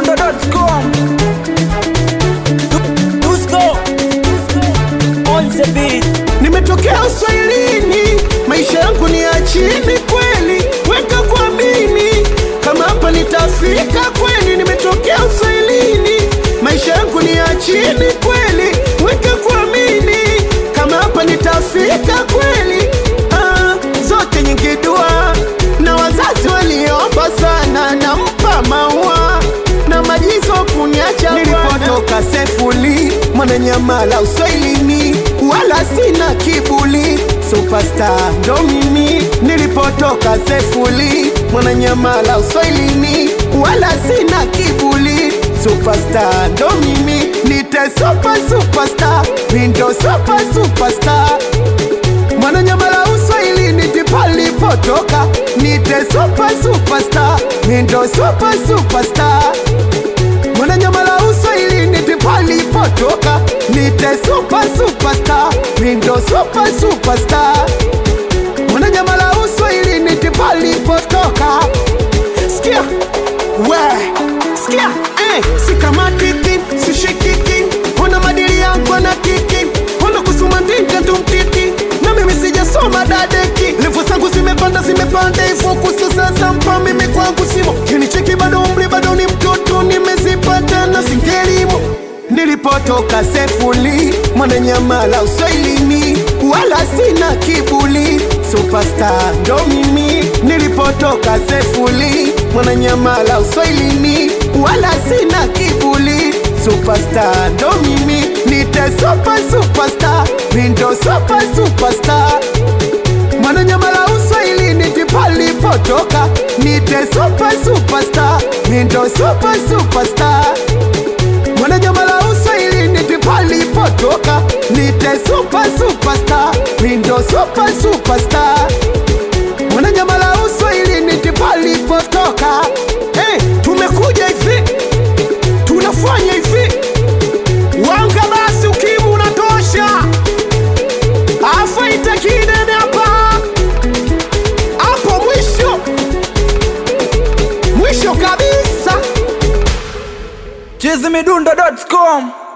chizimidundo.com Dusko on the beat Nimetokea uswahilini, maisha yangu ni ya chini kweli, weka kuamini kama hapa nitafika kweli. Nimetokea uswahilini, maisha yangu ni ya chini kweli, weka kuamini kama hapa nitafika kweli. Ah, zote nyingi dua na wazazi waliomba sana, nampa maua na majizo kuniacha nilipotoka sefuli mwananyamala uswahilini wala sina kibuli superstar ndo mimi nilipotoka sefuli mwananyamala uswahilini wala sina kibuli superstar ndo mimi nite super superstar mindo super superstar mwananyamala uswahilini tipalipotoka nite super superstar mindo super superstar mwananyamala uswahilini tipalipotoka nite super superstar mindo super superstar mwananyamala uswahilini tipalipotoka sikia we sikia eh, sikamatiki sishikiki ona madili yangu ana kiki ona kusoma ndinga tumtiti na mimi sijasoma dadeki levo zangu zimepanda zimepanda hivyo kusasa mpa mimi kwangu simo kinicheki bado umri bado ni mtoto nimezipata na singelimo nilipotoka sefuli mwananyamala uswahilini wala sina kibuli superstar ndo mimi nilipotoka sefuli mwananyamala uswahilini wala sina kibuli superstar ndo mimi nite super superstar mindo super superstar mwananyamala uswahilini tipalipotoka nite super superstar mindo super superstar mwananyamala uswahilini tipalipotoka nite super superstar mindo super superstar mwananyamala uswahilini tipalipotoka hey, tumekuja hivi tunafanya hivi wanga basi ukimu unatosha afaita kidene hapa hapo mwisho mwisho kabisa chizimidundo.com